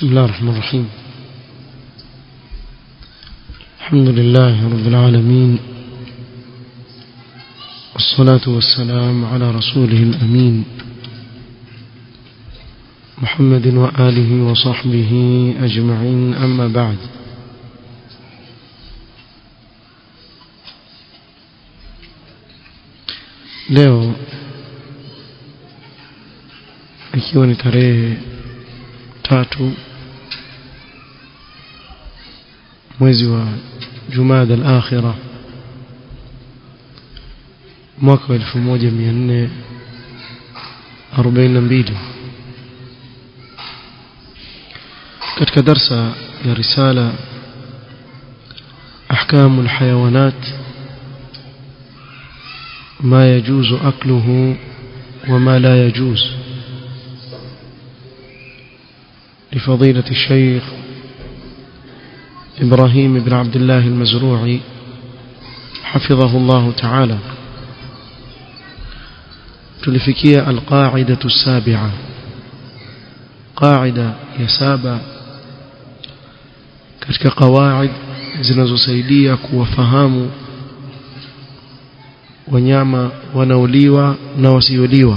بسم الله الرحمن الرحيم الحمد لله رب العالمين والصلاة والسلام على رسوله الأمين محمد وآله وصحبه أجمعين أما بعد leo ikiwa ni tarehe tatu mwezi wa Jumada al-Akhira mwaka wa 1442 katika darsa ya risala أحكام الحيوانات ما يجوز أكله وما لا يجوز لفضيلة الشيخ إبراهيم بن عبد الله المزروعي حفظه الله تعالى تلفكية القاعدة السابعة قاعدة يسابع katika qawaid zinazosaidia kuwafahamu wanyama wanaoliwa na wasioliwa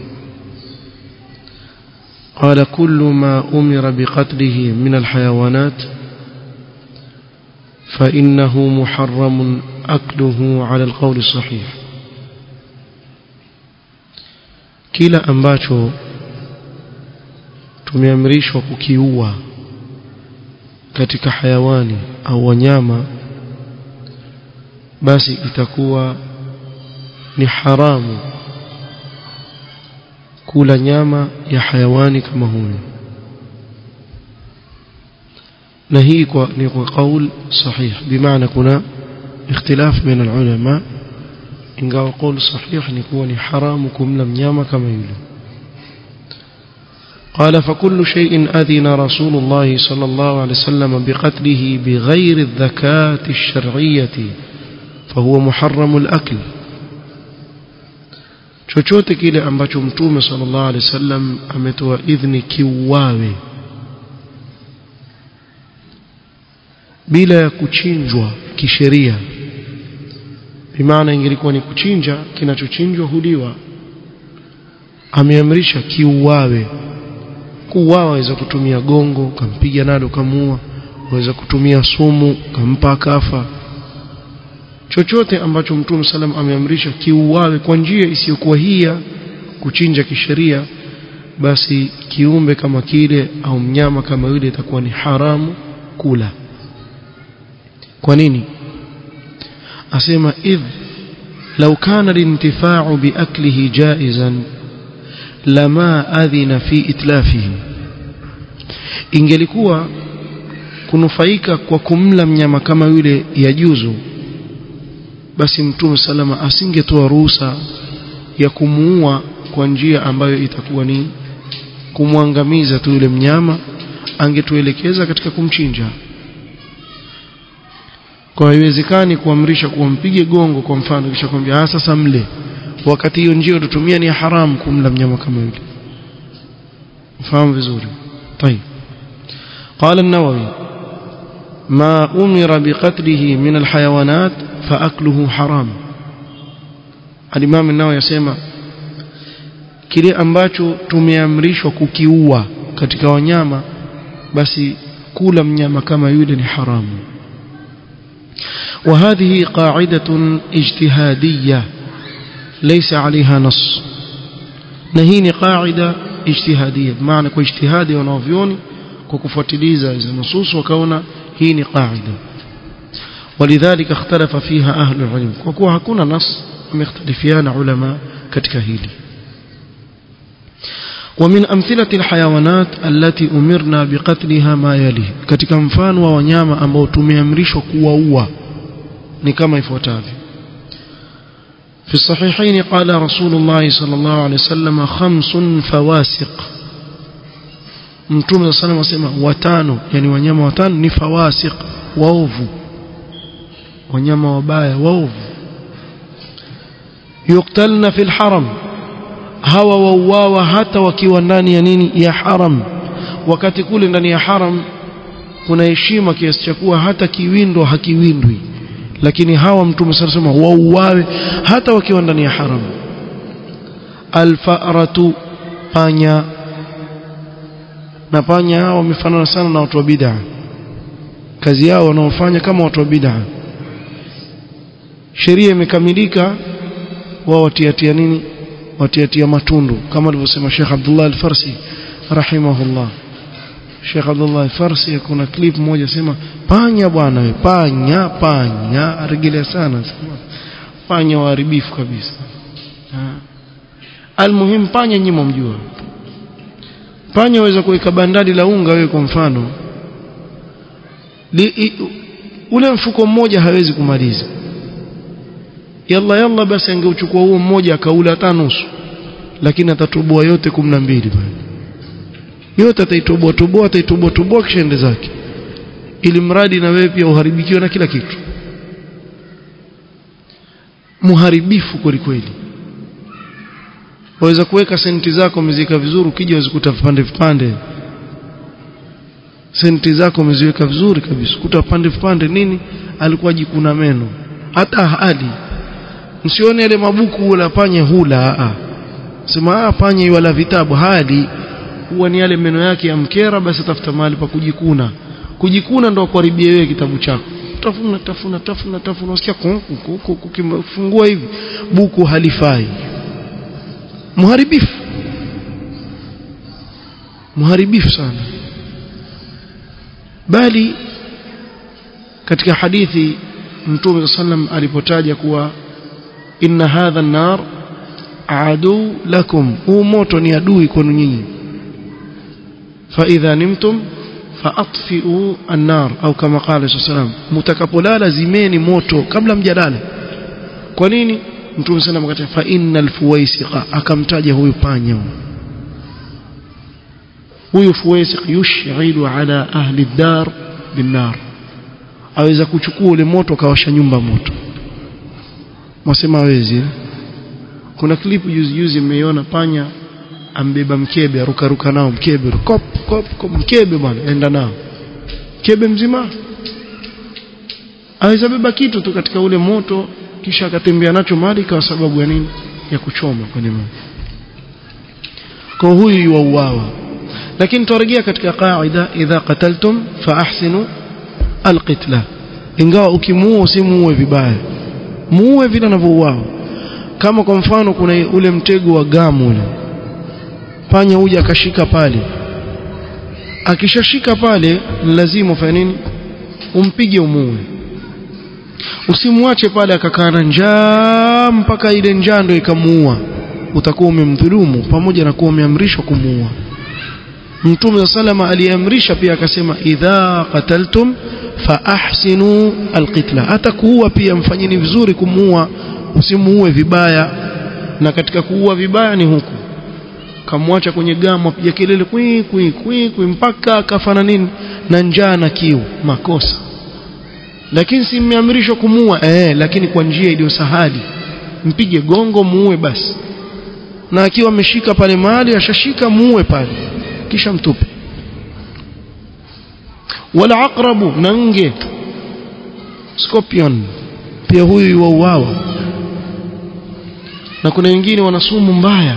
قال كل ما أمر بقتله من الحيوانات فإنه محرم أكله على القول الصحيح kila ambacho tumeamrishwa kukiua katika hayawani au wanyama basi itakuwa ni haramu kula nyama ya hayawani kama huyo na hii kwa ni kwa kaul sahih bimaana kuna ikhtilaf baina ulama ingawa kaul sahih ni kuwa ni haramu kumla mnyama kama yule قال فكل شيء أذن رسول الله صلى الله عليه وسلم بقتله بغير الذكاة الشرعية فهو محرم الأكل chochote kile ambacho mtume sallallahu alaihi wasallam ametoa idhni kiuawe bila ya kuchinjwa kisheria bimaana ingelikuwa ni kuchinja kinachochinjwa huliwa ameamrisha kiuawe kuuawa waweza kutumia gongo kampiga nalo kamuua waweza kutumia sumu kampa akafa chochote ambacho mtume salam ameamrisha kiuawe kwa njia isiyokuwa hii ya kuchinja kisheria basi kiumbe kama kile au mnyama kama yule itakuwa ni haramu kula kwa nini asema idh law kana lintifa'u biaklihi jaizan lama adhina fi itlafihi ingelikuwa kunufaika kwa kumla mnyama kama yule yajuzu basi mtume salama asingetoa ruhusa ya kumuua kwa njia ambayo itakuwa ni kumwangamiza tu yule mnyama angetuelekeza katika kumchinja kwa haiwezekani kuamrisha kuwampige gongo kwa mfano kisha kwambia ah sasa mle wakati hiyo njia tutumia ni haramu kumla mnyama kama yule fahamu vizuri طيب قال النووي ما أمر بقتله من الحيوانات فأكله حرام الإمام النووي يسمى kile ambacho tumeamrishwa kukiua katika wanyama basi kula mnyama kama yule ni haramu وهذه قاعدة اجتهادية ليس عليها نص نهيني قاعدة اجتهادية بمعنى kwa ijtihadi wanavyoni kwa kufuatiliza hizo nusus wakaona hii ni qaida ولذلك اختلف فيها أهل العلم وكوا hakuna nas wamekhtalifiana ulama katika hili ومن أمثلة الحيوانات التي أمرنا بقتلها ما يلي katika mfano wa wanyama ambao tumeamrishwa kuwaua ni kama ifuatavyo في الصحيحين قال رسول الله صلى الله عليه وسلم خمس فواسق mtume صلى الله عليه وسلم watano yani wanyama watano ni fawasiq waovu wanyama wabaya waovu yuktalna fil haram hawa wauawa hata wakiwa ndani ya nini ya haram wakati kule ndani ya haram kuna heshima kiasi cha kuwa hata kiwindo hakiwindwi lakini hawa mtume sasa sema wauawe hata wakiwa ndani ya haram alfaratu panya na panya hao wamefanana sana na watu wa bid'a kazi yao wanaofanya kama watu wa bid'a sheria imekamilika wao watiatia nini watiatia matundu kama alivyosema Sheikh Abdullah Al-Farsi rahimahullah Sheikh Abdullah Al-Farsi kuna clip moja sema panya bwana we panya panya aregelea sana sema panya waharibifu kabisa almuhim panya nyinyi mjua panya waweza kuweka bandari la unga wewe kwa mfano Li, i, ule mfuko mmoja hawezi kumaliza yalla yalla basi angeuchukua huo mmoja akaula hata nusu lakini atatoboa yote 12 bwana yote ataitoboa toboa ataitoboa toboa kisha ende zake ili mradi na wewe pia uharibikiwe na kila kitu muharibifu kweli kweli waweza kuweka senti zako umezika vizuri ukija uzikuta vipande vipande senti zako umeziweka vizuri kabisa kuta vipande vipande nini alikuwa jikuna meno hata hali msione ile mabuku wala panya hula a sema ah panya wala vitabu hali huwa ni yale meno yake ya mkera basi tafuta mahali pa kujikuna kujikuna ndo kuharibia wewe kitabu chako tafuna tafuna tafuna tafuna usikia kufungua hivi buku halifai muharibifu muharibifu sana bali katika hadithi mtume sallam alipotaja kuwa inna hadha an-nar adu lakum huu moto ni adui kwenu nyinyi fa idha nimtum faatfi'u an-nar au kama qala sallam mtakapolala zimeni moto kabla mjalala kwa nini mtume sallam akasema fa innal fuwaisiqa akamtaja huyu panya huyu fuwaisiq yushghilu ala ahli ad-dar bin-nar aweza kuchukua ule moto akawasha nyumba moto mwasema hawezi kuna klipu juzi juzi mmeiona panya ambeba mkebe aruka ruka nao mkebe kop kop, kop mkebe bwana enda nao mkebe mzima aweza beba kitu tu katika ule moto kisha akatembea nacho mali kwa sababu ya nini ya kuchoma kwenye moto kwa huyu yuauawa lakini tuarejea katika qaida idha qataltum fa ahsinu alqitla ingawa ukimuua usimuue vibaya muue vile anavyouawa kama kwa mfano kuna ule mtego wa gamu ule panya huja akashika pale akishashika pale lazima ufanye nini umpige umuue usimwache pale akakaa na njaa mpaka ile njaa ndio ikamuua utakuwa umemdhulumu pamoja na kuwa umeamrishwa kumuua Mtume salama aliamrisha pia akasema idha qataltum fa ahsinu alqitla hata kuua pia mfanyeni vizuri kumuua usimuue vibaya na katika kuua vibaya ni huku kamwacha kwenye gamu apiga kelele kwi kwi kwi kwi mpaka akafana nini na njaa na kiu makosa lakini si mmeamrishwa kumuua eh lakini kwa njia iliyo sahali mpige gongo muue basi na akiwa ameshika pale mahali ashashika muue pale kisha mtupe wala aqrabu na nge scorpion pia huyu yuauawa na kuna wengine wana sumu mbaya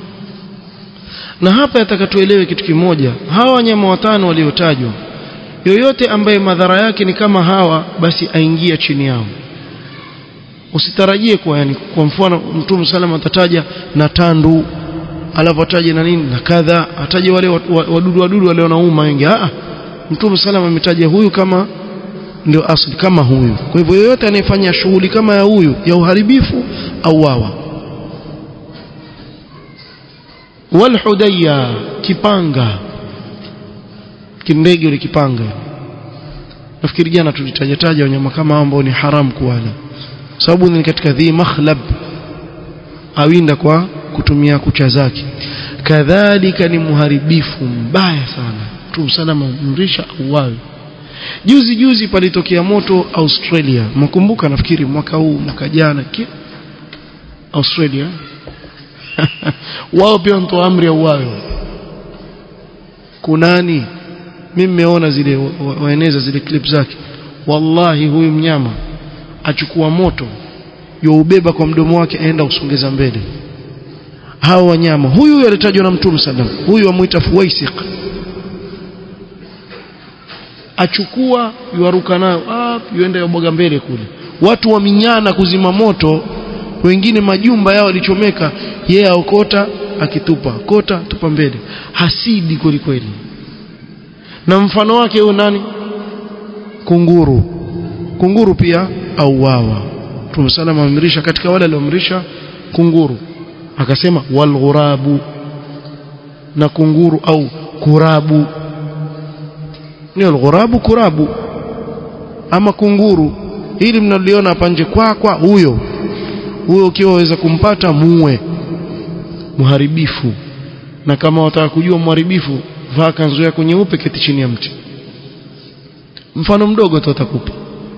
na hapa yatakatuelewe kitu kimoja hawa wanyama watano waliotajwa yoyote ambaye madhara yake ni kama hawa basi aingia chini yao usitarajie kwa yani kwa mfano mtume salama atataja na tandu alapotaja na nini na kadha ataje wale wadudu wadudu wale wanauma wengi ah mtume salama ametaja huyu kama ndio asli kama huyu kwa hivyo yoyote anayefanya shughuli kama ya huyu ya uharibifu au wawa walhudayya kipanga kindege yule kipanga nafikiri jana tulitajataja wanyama kama ambao ni haram kuwala sababu ni katika dhi makhlab awinda kwa kutumia kucha zake kadhalika ni muharibifu mbaya sana Mtume salama mrisha auawe juzi juzi palitokea moto Australia mkumbuka nafikiri mwaka huu mwaka jana Australia wao pia wanatoa amri ya uwawe kunani mimi nimeona zile waeneza zile clip zake wallahi huyu mnyama achukua moto youbeba kwa mdomo wake aenda usongeza mbele hao wanyama huyu alitajwa na mtume sallam huyu amuita fuwaisiq achukua yuaruka nayo yuenda yabwaga mbele kule watu waminyana kuzima moto wengine majumba yao alichomeka yeye aokota akitupa kota tupa mbele hasidi kweli kweli na mfano wake huyo nani kunguru kunguru pia auawa Mtume salama amrisha katika wale alioamrisha kunguru akasema walghurabu na kunguru au kurabu ni alghurabu kurabu ama kunguru ili mnaliona hapa nje kwa kwa huyo huyo ukiwa waweza kumpata muue muharibifu na kama wataka kujua muharibifu vaa kanzu yako nyeupe keti chini ya mti mfano mdogo tu atakupa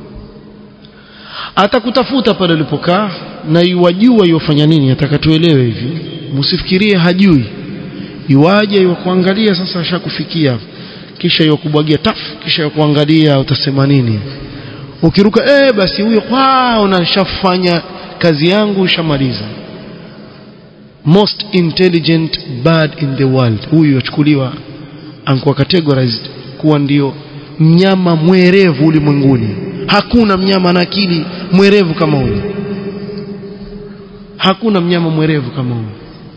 atakutafuta pale ulipokaa na iwajua iwafanya nini atakatuelewe hivi msifikirie hajui iwaje iwakuangalia sasa ashakufikia kisha iwakubwagia taf kisha iwakuangalia utasema nini ukiruka eh basi huyo kwao nashafanya kazi yangu shamaliza most intelligent bird in the world huyu yachukuliwa ankuwa categorized kuwa ndio mnyama mwerevu ulimwenguni hakuna mnyama na akili mwerevu kama huyu hakuna mnyama mwerevu kama huyu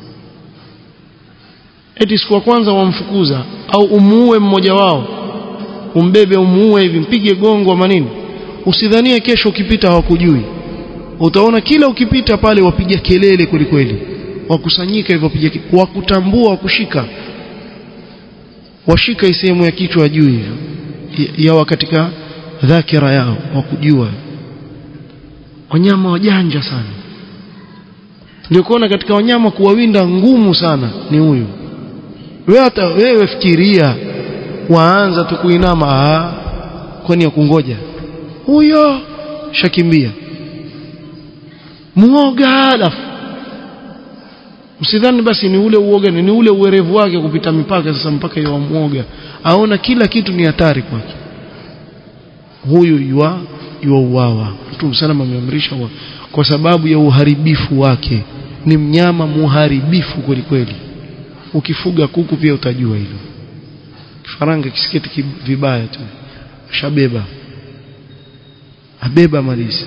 eti siku ya kwanza wamfukuza au umuue mmoja wao umbebe umuue hivi mpige gongo ama nini usidhanie kesho ukipita hawakujui utaona kila ukipita pale wapiga kelele kwelikweli wakusanyika hivyo wapiga wakutambua wakushika washika sehemu ya kichwa juu hivyo yawa katika dhakira yao wakujua wanyama wajanja sana ndio kuona katika wanyama kuwawinda ngumu sana ni huyu wewe hata wewe fikiria waanza tu kuinama ah kwani ya kungoja huyo shakimbia muoga alafu msidhani basi ni ule uoga ni ule uwerevu wake kupita mipaka sasa mpaka yeye muoga aona kila kitu ni hatari kwake huyu yua yua uwawa Mtume sana ameamrisha kwa sababu ya uharibifu wake ni mnyama muharibifu kweli kweli ukifuga kuku pia utajua hilo kifaranga kisiketi vibaya tu shabeba abeba malisi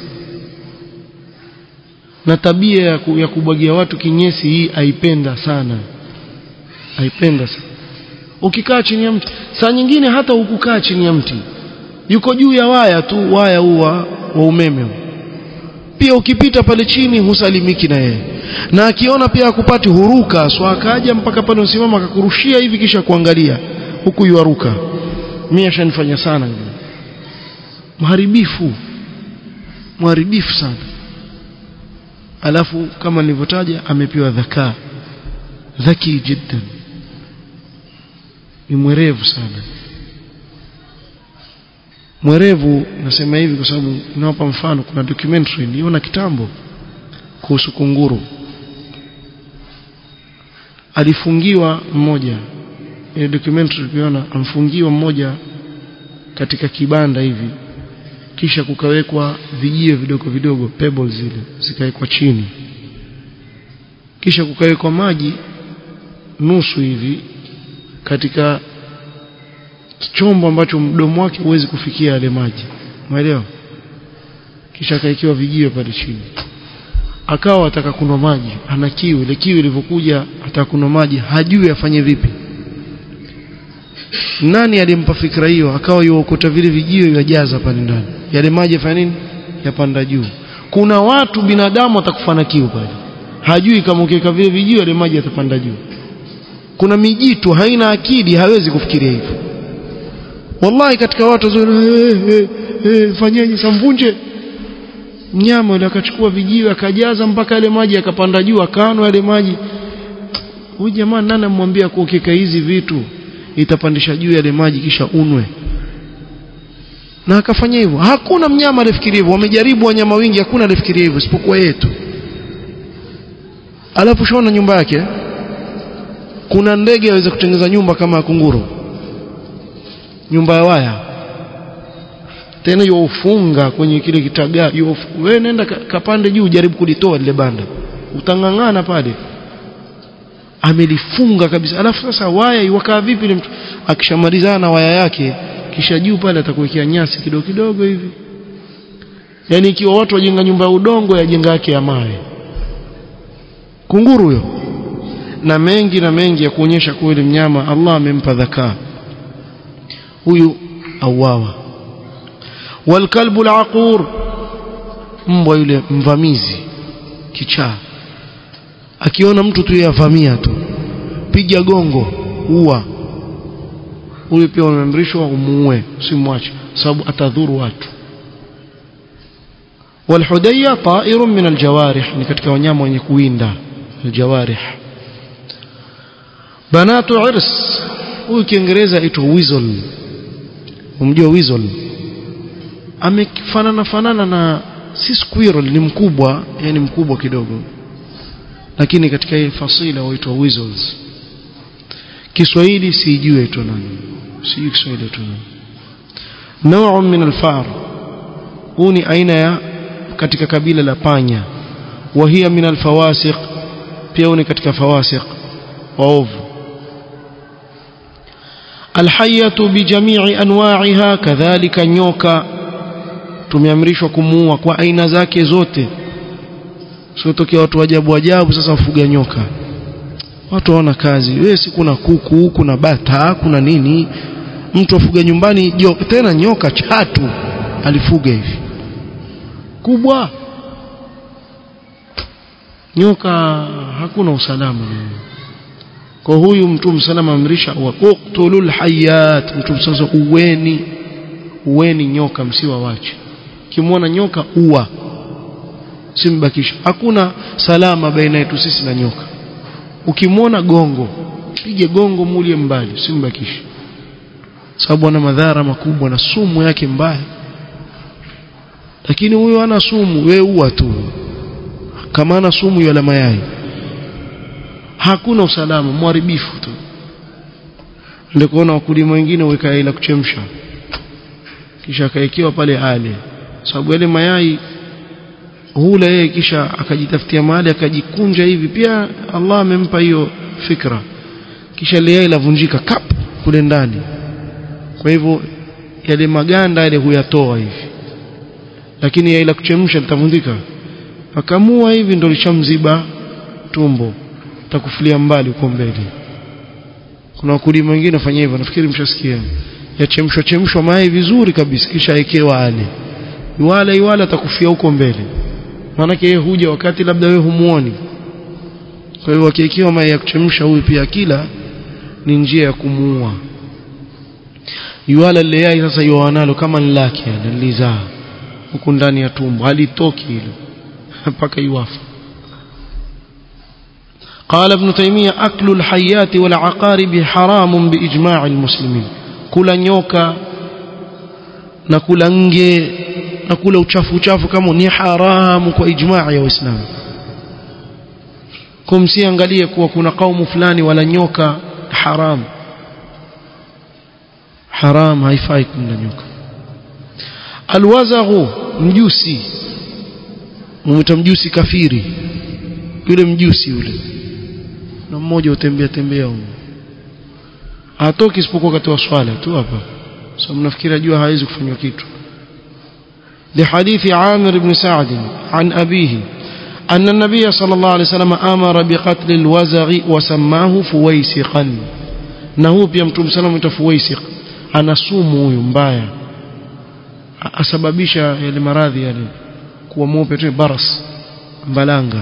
na tabia ya, ku, ya kubwagia watu kinyesi hii aipenda sana aipenda sana ukikaa chini ya mti saa nyingine hata ukukaa chini ya mti yuko juu ya waya tu waya huu wa, wa umeme pia ukipita pale chini husalimiki na yeye na akiona pia akupati huruka so akaja mpaka pale usimama akakurushia hivi kisha kuangalia huku yuaruka mimi ashanifanya sana mharibifu mharibifu sana alafu kama nilivyotaja amepewa dhakaa dhaki jiddan ni mwerevu sana mwerevu nasema hivi kwa sababu nawapa mfano kuna documentary niliona kitambo kuhusu kunguru alifungiwa mmoja ile documentary tuliona amfungiwa mmoja katika kibanda hivi kisha kukawekwa vijio vidogo vidogo pebbles zile zikawekwa chini kisha kukawekwa maji nusu hivi katika chombo ambacho mdomo wake huwezi kufikia yale maji umeelewa kisha akaekewa vijio pale chini akawa ataka kunywa maji ana kiu ile kiu ilivyokuja ataka kunywa maji hajui afanye vipi nani alimpa fikra hiyo akawa yuokota vile vijio yajaza pale ndani yale maji yafanya nini yapanda juu kuna watu binadamu atakufa na kiu pale hajui kama ukiweka vile vijio yale maji yatapanda juu kuna mijitu haina akili hawezi kufikiria hivyo wallahi katika watu hey, hey, hey, fanyeje samvunje mnyama yule akachukua vijiwe akajaza mpaka yale maji yakapanda juu akaanwa yale maji huyu jamaa nani amwambia kuokeka hizi vitu itapandisha juu yale maji kisha unwe na akafanya hivyo hakuna mnyama alifikiria hivyo wamejaribu wanyama wengi hakuna alifikiria hivyo isipokuwa yetu alafu shona nyumba yake kuna ndege aweza kutengeneza nyumba kama ya kunguru nyumba ya waya tena yofunga kwenye kile kitagaa wewe nenda kapande juu jaribu kulitoa lile banda utangangana pale amelifunga kabisa alafu sasa waya iwakaa vipi ile mtu akishamalizana na waya yake kisha juu pale atakuwekea nyasi kidogo kidogo hivi yani ikiwa watu wajenga nyumba ya udongo yajenga yake ya mawe kunguru huyo na mengi na mengi ya kuonyesha kuwa yule mnyama Allah amempa dhakaa huyu auawa walkalbu alaqur mbwa yule mvamizi kichaa akiona mtu tu yavamia tu piga gongo ua huyu pia umeamrishwa umuue usimwache sababu atadhuru watu والحدية طائر من الجوارح ni katika wanyama wenye kuwinda الجوارح banatu irs huyu kiingereza aitwa weasel umjua weasel amefanana fanana na si squirrel ni mkubwa yani mkubwa kidogo lakini katika hii fasila huitwa weasels Kiswahili sijui aitwa nani sijui Kiswahili aitwa nani نوع من الفار huu ni aina ya katika kabila la panya وهي من الفواسق pia ni katika fawasiq waovu الحية بجميع أنواعها كذلك nyoka tumeamrishwa kumuua kwa aina zake zote sio tokea watu ajabu ajabu sasa wafuga nyoka watu hawana kazi wewe si kuna kuku kuna bata kuna nini mtu afuga nyumbani jo, tena nyoka chatu alifuga hivi kubwa nyoka hakuna usalama kwa huyu mtume salama amrisha wa uqtulul hayat mtume sasa uweni uweni nyoka msiwa wache kimwona nyoka ua simbakisha hakuna salama baina yetu sisi na nyoka ukimwona gongo pige gongo mulie mbali simbakisha sababu ana madhara makubwa na sumu yake mbaya lakini huyo ana sumu we ua tu kama ana sumu yala mayai hakuna usalama mharibifu tu ndio kuona wakulima wengine weka ila kuchemsha kisha akaekewa pale ale sababu yale mayai hula yeye kisha akajitafutia mahali akajikunja hivi pia Allah amempa hiyo fikra kisha ile yai lavunjika kap kule ndani kwa hivyo yale maganda yale huyatoa hivi lakini yai la kuchemsha litavundika akamua hivi ndo lishamziba tumbo takufulia mbali uko mbele kuna wakulima wengine wafanya hivyo nafikiri mshasikia yachemshwa chemshwa mayai vizuri kabisa kisha awekewa ale iwala iwala atakufia huko mbele maanake yeye huja wakati labda wewe humuoni kwa hivyo akiwekewa mayai ya kuchemsha huyu pia kila ni njia ya kumuua iwala lile yai sasa yoanalo kama ni lake lilizaa huku ndani ya tumbo halitoki hilo mpaka iwafa قال ابن تيمية أكل الحيات والعقارب حرام بإجماع المسلمين كل نيوكا نكل نجي نكل uchafu uchafu kama ni haramu kwa ijmaa ya Uislamu kumsiangalie kuwa kuna kaumu fulani wala nyoka haram haram haifai kumla nyoka alwazaghu mjusi mumita mjusi kafiri yule mjusi yule na mmoja utembea tembea huko hatoki isipokuwa wakati wa swala tu hapa so mnafikiri ajua hawezi kufanywa kitu لحديث عامر بن سعد عن أبيه أن النبي صلى الله عليه وسلم أمر بقتل الوزغ وسماه فويسقا نهو بيمتم سلام فويسق أنا سومو يمبايا asababisha yale maradhi yale kuwa mweupe tu baras mbalanga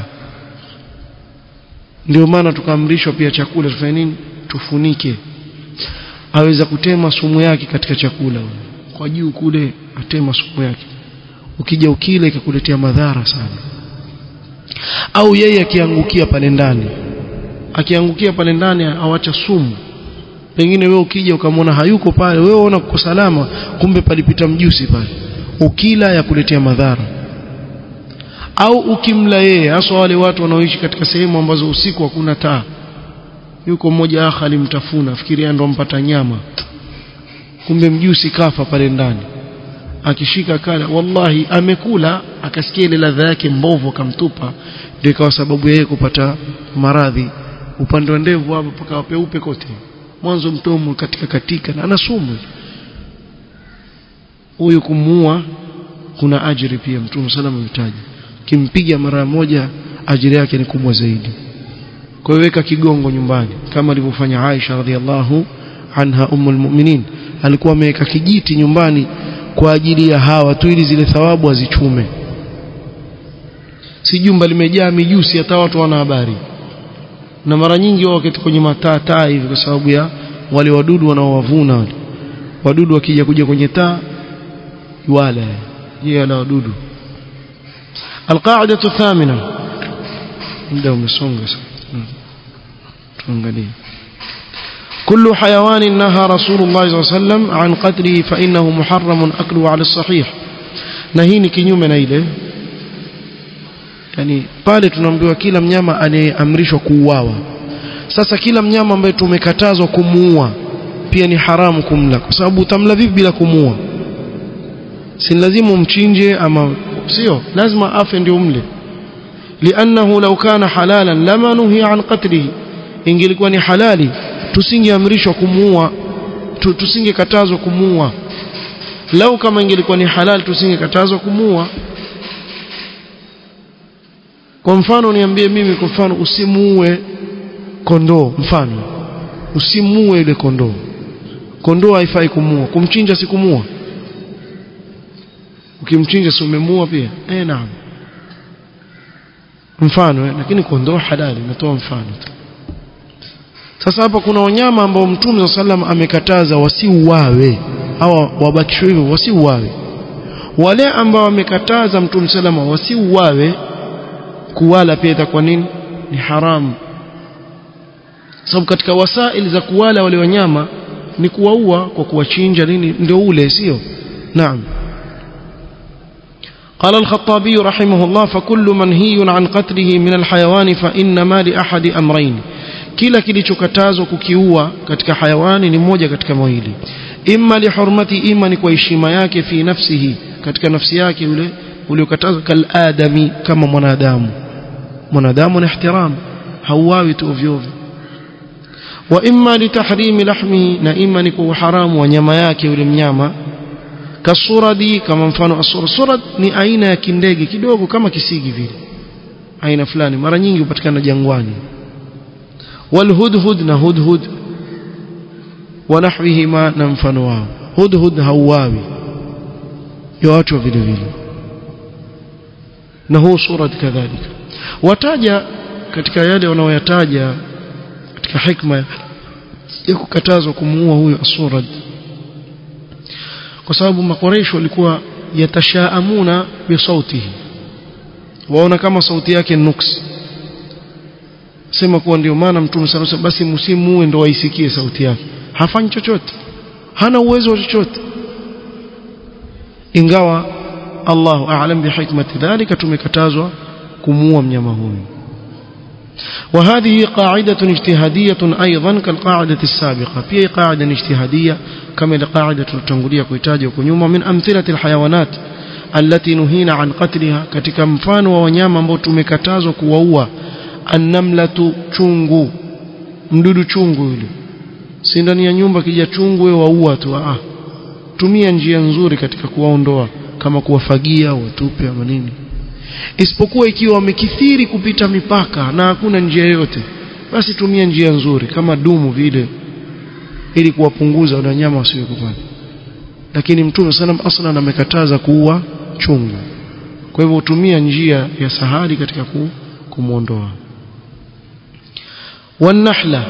ndio maana tukaamrishwa pia chakula tufanye nini tufunike aweza kutema sumu yake katika chakula kwa juu kule atema sumu yake ukija ukile ikakuletea madhara sana au yeye akiangukia pale ndani akiangukia pale ndani awacha sumu pengine wewe ukija ukamwona hayuko pale wewe unaona uko salama kumbe palipita mjusi pale ukila ya kuletea madhara au ukimla yeye hasa wale watu wanaoishi katika sehemu ambazo usiku hakuna taa yuko mmoja akha alimtafuna fikiria ndo mpata nyama kumbe mjusi kafa pale ndani akishika kala wallahi amekula akasikia ile ladha yake mbovu akamtupa ndio ikawa sababu yeye kupata maradhi upande wa ndevu hapo paka peupe kote mwanzo mtomo katika katika na ana sumu huyu kumuua kuna ajiri pia mtume salama ametaja kimpiga mara moja ajiri yake ni kubwa zaidi kwa hiyo weka kigongo nyumbani kama alivyofanya Aisha radhiallahu anha ummul mu'minin alikuwa ameweka kijiti nyumbani kwa ajili ya hawa tu ili zile thawabu azichume si jumba limejaa mijusi hata watu wana habari na mara nyingi wao wakati kwenye mataa taa hivi kwa sababu ya wale wadudu wanaowavuna wale wadudu wakija kuja kwenye taa wala yeye ala wadudu القاعدة الثامنة muda umesonga sana tuangalie كل حيوان نهى رسول الله صلى الله عليه وسلم عن قتله فإنه محرم أكله على الصحيح نهيني kinyume na ile yani pale tunaambiwa kila mnyama anayeamrishwa kuuawa sasa kila mnyama ambaye tumekatazwa kumuua pia ni haramu kumla kwa sababu utamla vipi bila kumuua si lazima umchinje ama sio lazima afe ndio umle لأنه لو كان حلالا لما نهي عن قتله ingelikuwa ni halali tusingeamrishwa kumuua tusingekatazwa kumuua lau kama ingelikuwa ni halali tusingekatazwa kumuua kwa mfano niambie mimi kwa mfano usimuue kondoo mfano usimuue ile kondoo kondoo haifai kumuua kumchinja si kumuua ukimchinja si umemuua pia eh naam mfano eh, lakini kondoo halali natoa mfano sasa hapa kuna wanyama ambao mtume wa sallam amekataza wasiuawe au wabakishwe hivyo wasiuawe wale ambao wamekataza mtume sallam wasiuawe kuwala pia itakuwa nini ni haramu sababu katika wasaili za kuwala wale wanyama ni kuwaua kwa kuwachinja nini ndio ule sio naam قال الخطابي رحمه الله فكل منهي عن قتله من الحيوان فإنما لأحد أمرين kila kilichokatazwa kukiua katika hayawani ni moja katika mawili imma lihurmati ima ni kwa heshima yake fi nafsihi katika nafsi yake yule uliokatazwa kal adami kama mwanadamu mwanadamu ni ihtiram hauawi tu ovyo ovyo wa imma litahrimi lahmihi na imma ni kwa haramu wa nyama yake yule mnyama kasuradi kama mfano asura surad ni aina ya kindege kidogo kama kisigi vile aina fulani mara nyingi hupatikana jangwani والهدهد na hudhud ونحوهما na mfano wao hudhud hauawi yoachwa vile vile na huu surat kadhalika wataja katika yale wanaoyataja katika hikma ya kukatazwa kumuua huyo asurad kwa sababu makoresho walikuwa yatashaamuna bisautihi waona kama sauti yake nuksi sema kuwa ndio maana mtume sana basi msimuue ndo waisikie sauti yake hafanyi chochote hana uwezo wa chochote ingawa Allahu a'lam bihikmati dhalika tumekatazwa kumuua mnyama huyu وهذه قاعدة اجتهادية أيضا كالقاعدة السابقة في قاعدة اجتهادية كما القاعدة التنقلية كويتاجة وكنيوم من أمثلة الحيوانات التي نهينا عن قتلها كتك مفان وونياما مبوتو مكتازو كووا annamlatu chungu mdudu chungu yule si ndani ya nyumba kija chungu wewe waua tu ah tumia njia nzuri katika kuwaondoa kama kuwafagia watupe ama nini isipokuwa ikiwa wamekithiri kupita mipaka na hakuna njia yoyote basi tumia njia nzuri kama dumu vile ili kuwapunguza wale wanyama wasiwe kupanda lakini mtume sallam aslan amekataza kuua chungu kwa hivyo utumia njia ya sahali katika ku, kumuondoa wanahla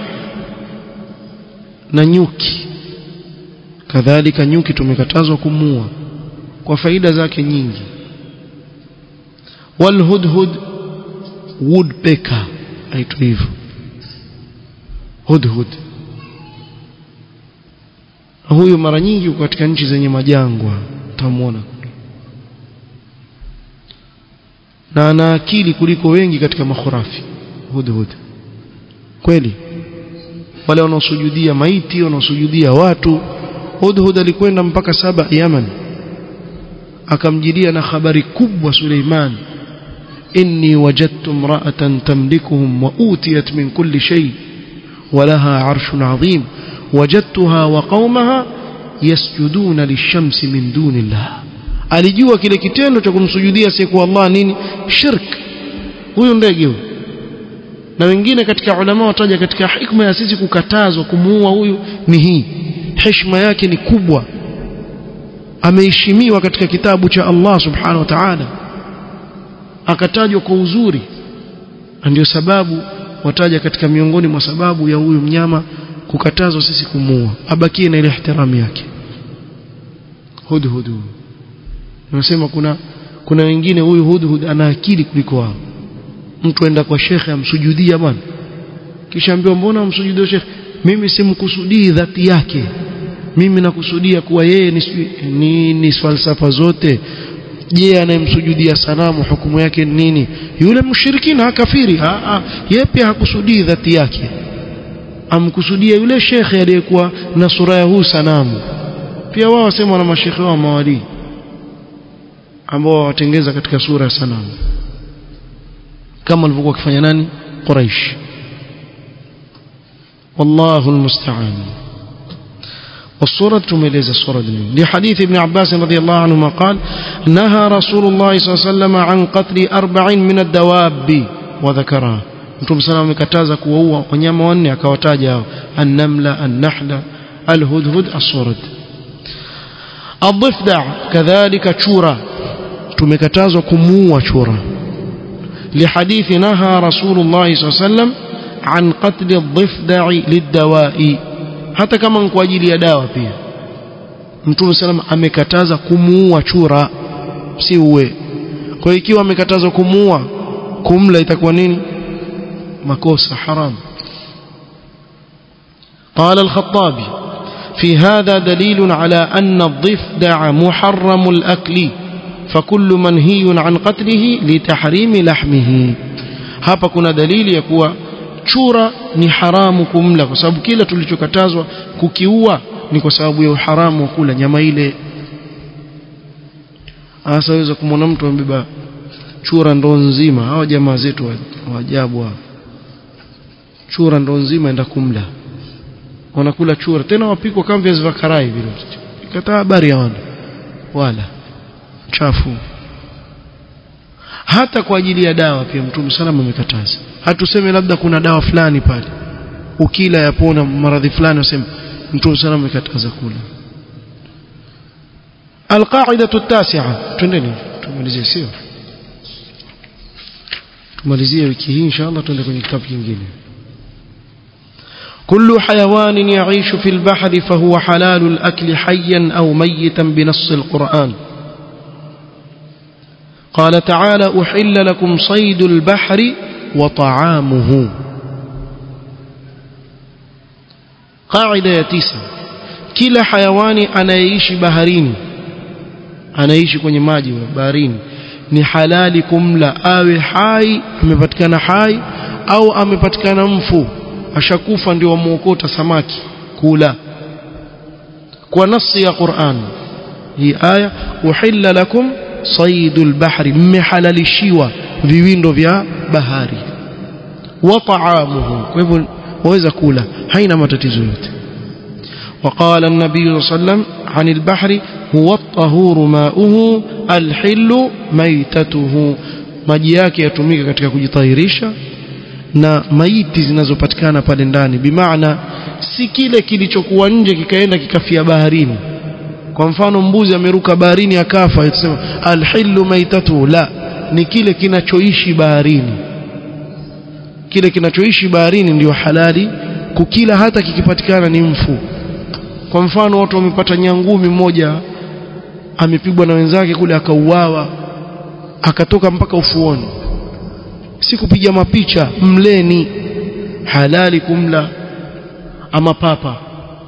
na nyuki kadhalika nyuki tumekatazwa kumua kwa faida zake nyingi walhudhud woodpecker aitwa hivyo hudhud huyu mara nyingi uko katika nchi zenye majangwa utamwona na ana akili kuliko wengi katika makhurafi hudhud kweli wale wanaosujudia maiti wanaosujudia watu Hudhud alikwenda mpaka saba Yaman akamjilia na habari kubwa Suleiman inni wajadtu imra'atan tamlikuhum wa utiyat min kulli shay ولها عرش عظيم وجدتها وقومها يسجدون للشمس من دون الله alijua kile kitendo cha kumsujudia siku Allah nini shirk huyu ndege huyu na wengine katika ulama wataja katika hikma ya sisi kukatazwa kumuua huyu ni hii heshima yake ni kubwa ameheshimiwa katika kitabu cha Allah subhanahu wa ta'ala akatajwa kwa uzuri ndio sababu wataja katika miongoni mwa sababu ya huyu mnyama kukatazwa sisi kumuua abakie na ile ihtiramu yake hudhud nasema kuna kuna wengine huyu hudhud ana akili kuliko wao mtu aenda kwa shekhe amsujudia bwana kisha ambiwa mbona amsujudia shekhe mimi simkusudii dhati yake mimi nakusudia kuwa yeye ni, ni, ni falsafa zote je anayemsujudia sanamu hukumu yake ni nini yule mshirikina kafiri yeye pia hakusudii dhati yake amkusudia yule shekhe aliyekuwa na sura ya huu sanamu pia wao wasema na mashekhe wao mawali ambao watengeza katika sura ya sanamu kama walivyokuwa wakifanya nani Quraish wallahu almusta'an والصورة تميلز الصورة دي لحديث ابن عباس رضي الله عنهما قال نهى رسول الله صلى الله عليه وسلم عن قتل أربع من الدواب وذكرها Mtume sana amekataza kuwaua wanyama wanne akawataja hao an-namla an-nahla al-hudhud as-surad ad-dhifda kadhalika chura tumekatazwa kumuua chura لحديث نهى رسول الله صلى الله عليه وسلم عن قتل الضفدع للدواء hata kama ni kwa ajili ya dawa pia Mtume sallam amekataza kumuua chura si uwe kwa hiyo ikiwa amekataza kumuua kumla itakuwa nini makosa haram قال الخطابي في هذا دليل على أن الضفدع محرم الأكل فكل منهي عن قتله لتحريم لحمه hapa kuna dalili ya kuwa chura ni haramu kumla kwa sababu kila tulichokatazwa kukiua ni kwa sababu ya uharamu wa kula nyama ile hasa waweza kumwona mtu ambeba chura ndo nzima hao jamaa zetu wa ajabu hao chura ndo nzima enda kumla wanakula chura tena wapikwa kama viazi vya karai vile kataa habari ya wana wala chafu hata kwa ajili ya dawa pia mtume salama amekataza hatuseme labda kuna dawa fulani pale ukila yapona maradhi fulani useme mtume salama amekataza kula alqaidatu التاسعه twendeni tumalizie sio tumalizie wiki hii inshallah tuende kwenye kitabu kingine كل حيوان يعيش في البحر فهو حلال الأكل حيا أو ميتا بنص القرآن قال تعالى أحل لكم صيد البحر وطعامه قاعدة يتيسة كلا حيوان anayeishi baharini anaishi kwenye maji baharini ni halali kumla awe hai amepatikana hai au amepatikana mfu ashakufa ndio wamuokota samaki kula kwa nasi ya Qur'an hii aya uhilla lakum saydul bahri mmehalalishiwa viwindo vya bahari wa ta'amuhu kwa hivyo waweza kula haina matatizo yote وقال النبي صلى الله عليه وسلم عن البحر هو الطهور ماؤه الحل ميتته maji yake yatumika katika kujitahirisha na maiti zinazopatikana pale ndani bimaana si kile kilichokuwa nje kikaenda kikafia baharini kwa mfano mbuzi ameruka baharini akafa itasema alhillu maitatu la ni kile kinachoishi baharini kile kinachoishi baharini ndiyo halali kukila hata kikipatikana ni mfu kwa mfano watu wamepata nyangumi mmoja amepigwa na wenzake kule akauawa akatoka mpaka ufuoni si kupiga mapicha mleni halali kumla ama papa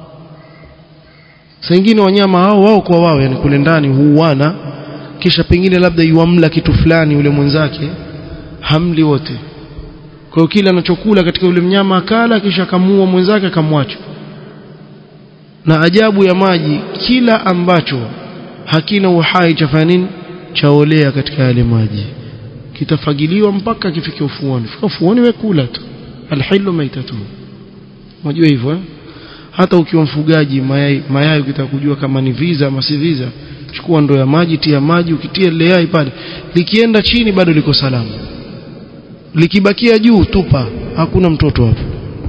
sengine wanyama hao wao kwa wao yani kule ndani huuana kisha pengine labda yuamla kitu fulani yule mwenzake hamli wote kwa hiyo kila anachokula katika yule mnyama akala kisha akamuua mwenzake akamwacha na ajabu ya maji kila ambacho hakina uhai chafanya nini chaolea katika yale maji kitafagiliwa mpaka kifike ufuoni fika ufuoni wekula tu alhilu maitatu unajua hivyo eh? hata ukiwa mfugaji mayai mayai ukitaka kujua kama ni visa ama si visa chukua ndoo ya maji tia maji ukitia ile yai pale likienda chini bado liko salama likibakia juu tupa hakuna mtoto hapo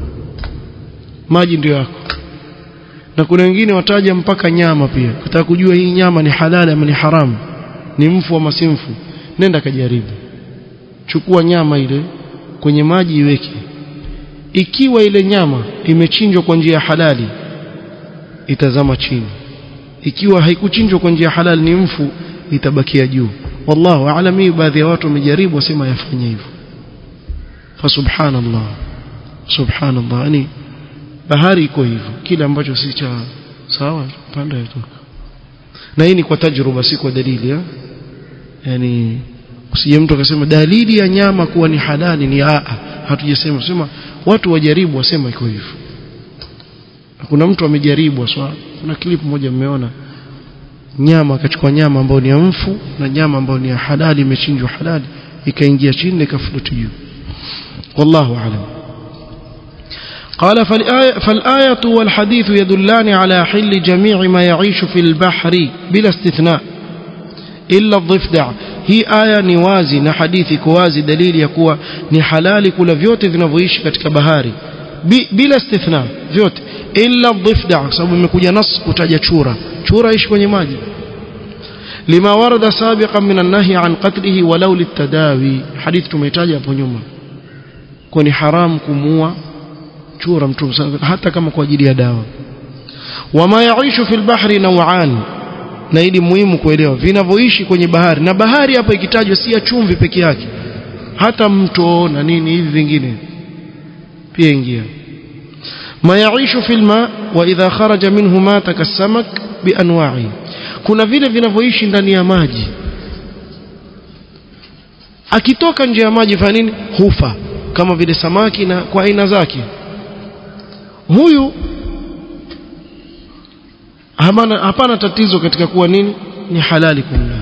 maji ndio yako na kuna wengine wataja mpaka nyama pia kutaka kujua hii nyama ni halali ama ni haramu ni mfu ama si mfu nenda kajaribu chukua nyama ile kwenye maji iweke ikiwa ile nyama imechinjwa kwa njia halali itazama chini ikiwa haikuchinjwa kwa njia halali ni mfu itabakia juu wallahu aalam hii baadhi ya watu wamejaribu wasema yafanye hivyo fa subhanallah subhanallah yani bahari iko hivyo kile ambacho si cha sawa panda yatoka na hii ni kwa tajruba si kwa dalili ya yani usije mtu akasema dalili ya nyama kuwa ni halali ni a hatujasema sema watu wajaribu wasema iko hivyo kuna mtu amejaribu aswa kuna clip moja mmeona nyama akachukua nyama ambayo ni ya mfu na nyama ambayo ni ya halali imechinjwa halali ikaingia chini ikafluti juu wallahu aalam قال فالآية, فالآية والحديث يدلان على حل جميع ما يعيش في البحر بلا استثناء إلا الضفدع hii aya ni wazi na hadithi iko wazi dalili ya kuwa ni halali kula vyote vinavyoishi katika bahari Bi, bila istithna vyote illa dhifda kwa sababu imekuja nas kutaja chura chura ishi kwenye maji lima warada sabiqan min an-nahy an qatlihi walau litadawi hadithi tumetaja hapo nyuma kwa ni haram kumua chura mtume hata kama kwa ajili ya dawa wama yaishu fil bahri naw'an na ili muhimu kuelewa vinavyoishi kwenye bahari na bahari hapa ikitajwa si ya chumvi peke yake hata mto na nini hivi vingine pia ingia ma yaishu fil ma wa idha kharaja minhu mata kasamak bianwa'i kuna vile vinavyoishi ndani ya maji akitoka nje ya maji fanya nini hufa kama vile samaki na kwa aina zake huyu hapana, hapana tatizo katika kuwa nini ni halali kumla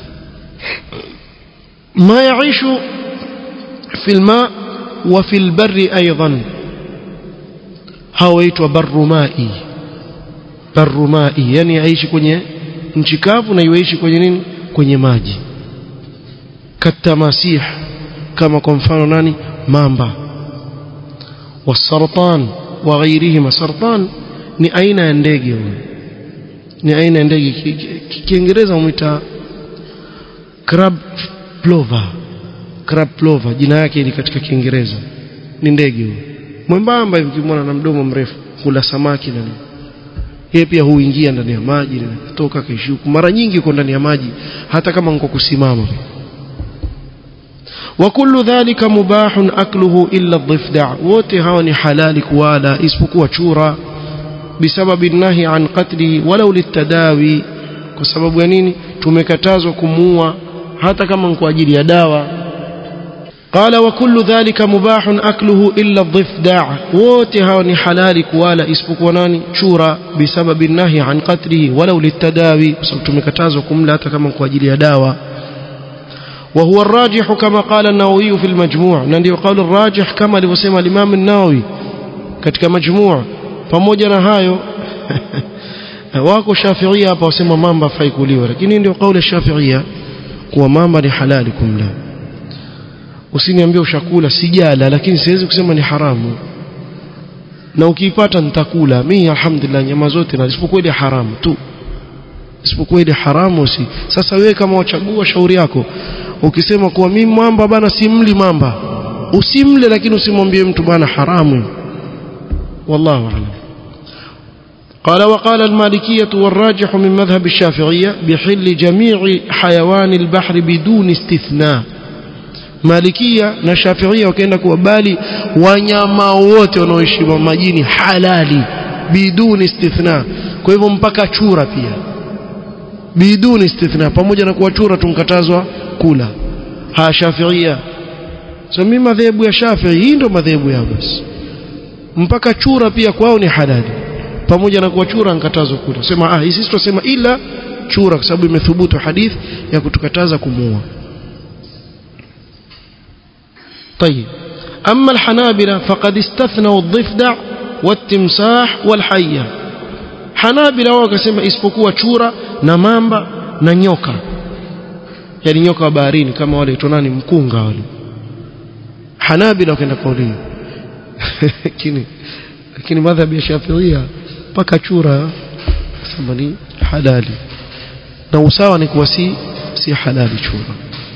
ma yaishu fi alma wa fi albarri aidan hawaitwa barrumai barrumai yani aishi kwenye nchi kavu na iwaishi kwenye nini kwenye maji katamasih kama kwa mfano nani mamba wasartan wa ghairihima sartan ni aina ya ndege huyo ni aina ya ndege kiingereza umuita crab plover crab plover jina yake ni katika kiingereza ni ndege huyo mwembamba hivi kimwona na mdomo mrefu kula samaki na yeye pia huingia ndani ya maji na kutoka kaishi huku mara nyingi uko ndani ya maji hata kama niko kusimama وكل ذلك مباح أكله إلا الضفدع wote hawa ni halali kuwala isipokuwa chura بسبب النهي عن قتله ولو للتداوي kwa sababu ya nini tumekatazwa kumuua hata kama kwa ajili ya dawa قال وكل ذلك مباح أكله إلا الضفدع wote hawa ni halali kuwala isipokuwa nani chura بسبب النهي عن قتله ولو للتداوي kwa sababu tumekatazwa kumla hata kama kwa ajili ya dawa وهو الراجح كما قال النووي في المجموع ndio قول الراجح كما alivyosema الإمام النووي katika majmuu pamoja na hayo wako shafiia hapa wasema mamba fai kuliwa lakini ndio kauli shafiia kuwa mamba ni halali kumla usiniambie ushakula sijala lakini siwezi kusema ni haramu na ukiipata nitakula mimi alhamdulillah nyama zote na isipokuwa ile haramu tu isipokuwa ile haramu si sasa wewe kama wachagua shauri yako ukisema kuwa mimi mamba bana simli mamba usimle lakini usimwambie mtu bana haramu والله أعلم قال وقال المالكية والراجح من مذهب الشافعية بحل جميع حيوان البحر بدون استثناء مالكية na Shafiia wakaenda kubali wanyama wote wanaoishi majini halali biduni istithna kwa hivyo mpaka chura pia biduni istithna pamoja na kuwa chura tunkatazwa kula ha Shafiia so mimi madhehebu ya Shafii hii ndio madhehebu yao basi mpaka chura pia kwao ni halali pamoja na kuwa chura nkatazwa kula sema ah sisi tunasema ila chura kwa sababu imethubutu hadith ya kutukataza kumuua طيب أما الحنابلة فقد استثنوا الضفدع والتمساح والحية حنابلة wakasema isipokuwa chura na mamba na nyoka yani nyoka wa baharini kama wale tonani mkunga wale Hanabila wakaenda kauli lakini lakini madhhabi ya Shafiia mpaka chura sema ni halali na usawa ni kuwa si si halali chura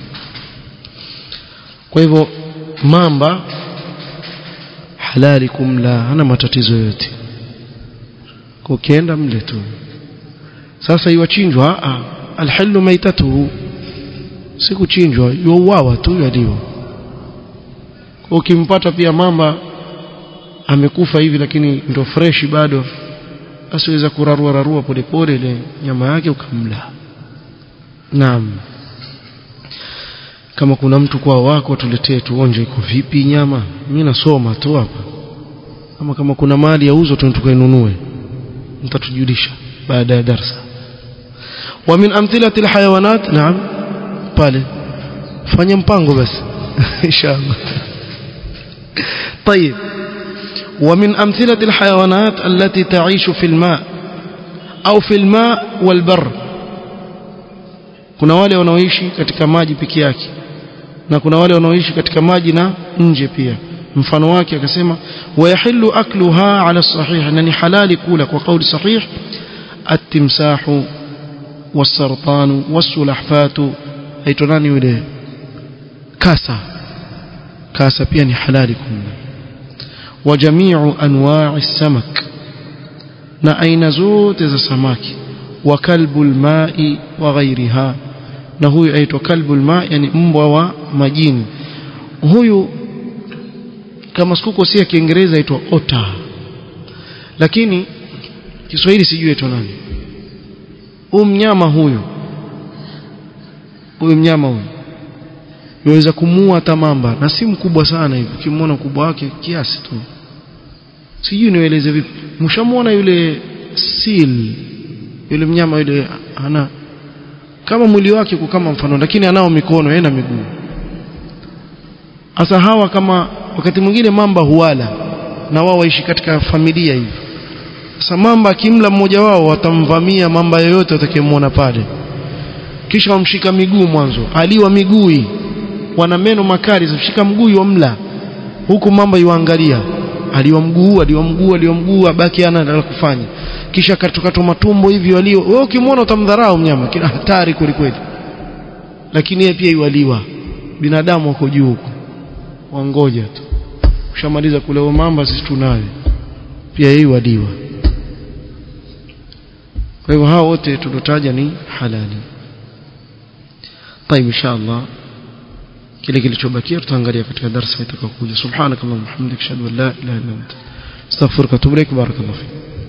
kwa hivyo mamba halali kumla hana matatizo yote ukienda mle tu sasa iwachinjwa a alhalu maitatuhu si kuchinjwa yuuawa tu yaliwa ukimpata pia mamba amekufa hivi lakini ndo freshi bado asiweza kurarua rarua polepole ile nyama yake ukamla naam kama kuna mtu kwa wako tuletee tuonje iko vipi nyama mimi nasoma tu hapa kama kama kuna mali ya uzo tukainunue mtatujulisha baada ya darasa wa min amthilati alhayawanat naam pale fanya mpango basi inshallah طيب ومن أمثلة الحيوانات التي تعيش في الماء أو في الماء والبر kuna wale wanaoishi katika maji peke yake na kuna wale wanaoishi katika maji na nje pia mfano wake akasema wayahillu akluha ala sahih na ni halali kula kwa kauli sahih at-timsahu was-sartanu was-sulahfatu aitwa nani yule kasa kasa pia ni halali kula wa jami'u anwa'i samak na aina zote za samaki wa kalbul ma'i wa ghairiha na huyu aitwa kalbul ma'i yani mbwa wa majini huyu kama sikuko si ya Kiingereza aitwa otter lakini Kiswahili sijui aitwa nani huyu mnyama huyu huyu mnyama huyu yaweza kumuua hata mamba na si mkubwa sana hivi ukimwona ukubwa wake kiasi tu sijui nieleze vipi mshamuona yule seal yule mnyama yule ana kama mwili wake uko kama mfano lakini anao mikono yeye na miguu hasa hawa kama wakati mwingine mamba huwala na wao waishi katika familia hivi sasa mamba akimla mmoja wao watamvamia mamba yoyote atakayemwona pale kisha wamshika miguu mwanzo aliwa miguu wana meno makali zishika mguu wamla huku mamba yuangalia aliwa mguu aliwa mguu aliwa mguu abaki ana la kufanya kisha katukatwa matumbo hivi walio wewe ukimwona utamdharau mnyama kina hatari kweli kweli lakini yeye pia yualiwa binadamu wako juu huko wangoja tu ushamaliza kule mamba sisi tunayo pia yeye yualiwa kwa hivyo hao wote tulotaja ni halali طيب ان شاء الله kile kilichobakia tutaangalia katika darasa itakayokuja subhanakallahumma hamdika ashhadu an la ilaha illa anta astaghfiruka wa atubu ilaik barakallahu fik